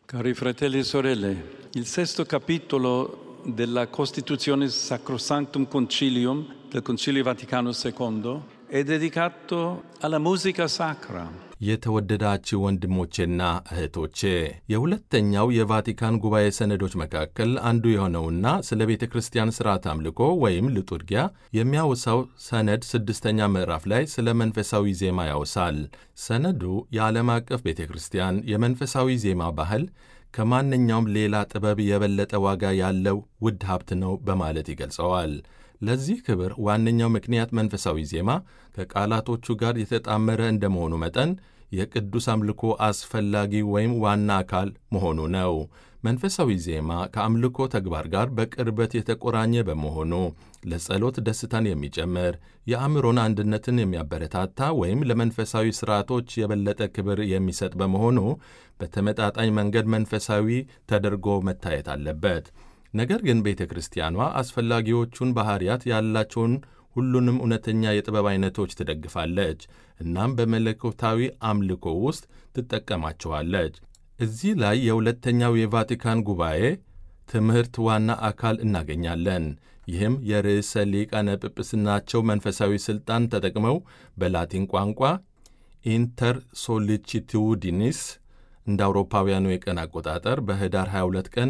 Cari fratelli e sorelle, il sesto capitolo della Costituzione Sacrosanctum Concilium del Concilio Vaticano II è dedicato alla musica sacra. የተወደዳችሁ ወንድሞቼና እህቶቼ የሁለተኛው የቫቲካን ጉባኤ ሰነዶች መካከል አንዱ የሆነውና ስለ ቤተ ክርስቲያን ሥርዓት አምልኮ ወይም ልጡርጊያ የሚያወሳው ሰነድ ስድስተኛ ምዕራፍ ላይ ስለ መንፈሳዊ ዜማ ያወሳል። ሰነዱ የዓለም አቀፍ ቤተ ክርስቲያን የመንፈሳዊ ዜማ ባህል ከማንኛውም ሌላ ጥበብ የበለጠ ዋጋ ያለው ውድ ሀብት ነው በማለት ይገልጸዋል። ለዚህ ክብር ዋነኛው ምክንያት መንፈሳዊ ዜማ ከቃላቶቹ ጋር የተጣመረ እንደመሆኑ መጠን የቅዱስ አምልኮ አስፈላጊ ወይም ዋና አካል መሆኑ ነው። መንፈሳዊ ዜማ ከአምልኮ ተግባር ጋር በቅርበት የተቆራኘ በመሆኑ ለጸሎት ደስታን የሚጨምር የአእምሮን አንድነትን የሚያበረታታ ወይም ለመንፈሳዊ ሥርዓቶች የበለጠ ክብር የሚሰጥ በመሆኑ በተመጣጣኝ መንገድ መንፈሳዊ ተደርጎ መታየት አለበት። ነገር ግን ቤተ ክርስቲያኗ አስፈላጊዎቹን ባሕርያት ያላቸውን ሁሉንም እውነተኛ የጥበብ አይነቶች ትደግፋለች፣ እናም በመለኮታዊ አምልኮ ውስጥ ትጠቀማቸዋለች። እዚህ ላይ የሁለተኛው የቫቲካን ጉባኤ ትምህርት ዋና አካል እናገኛለን። ይህም የርዕሰ ሊቃነ ጵጵስናቸው መንፈሳዊ ሥልጣን ተጠቅመው በላቲን ቋንቋ ኢንተር ሶሊቺቱዲኒስ እንደ አውሮፓውያኑ የቀን አቆጣጠር በህዳር 22 ቀን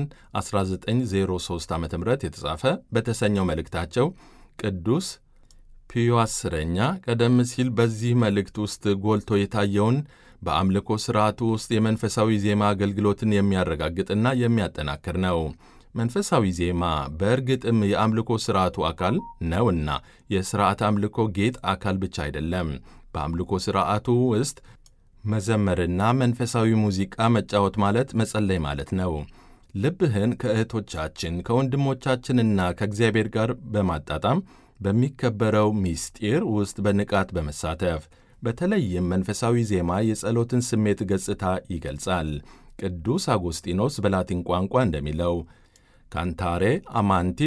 1903 ዓ ም የተጻፈ በተሰኘው መልእክታቸው ቅዱስ ፒዮ አስረኛ ቀደም ሲል በዚህ መልእክት ውስጥ ጎልቶ የታየውን በአምልኮ ሥርዓቱ ውስጥ የመንፈሳዊ ዜማ አገልግሎትን የሚያረጋግጥና የሚያጠናክር ነው። መንፈሳዊ ዜማ በእርግጥም የአምልኮ ሥርዓቱ አካል ነውና የሥርዓት አምልኮ ጌጥ አካል ብቻ አይደለም። በአምልኮ ሥርዓቱ ውስጥ መዘመርና መንፈሳዊ ሙዚቃ መጫወት ማለት መጸለይ ማለት ነው። ልብህን ከእህቶቻችን ከወንድሞቻችንና ከእግዚአብሔር ጋር በማጣጣም በሚከበረው ምስጢር ውስጥ በንቃት በመሳተፍ በተለይም መንፈሳዊ ዜማ የጸሎትን ስሜት ገጽታ ይገልጻል። ቅዱስ አጎስጢኖስ በላቲን ቋንቋ እንደሚለው ካንታሬ አማንቲ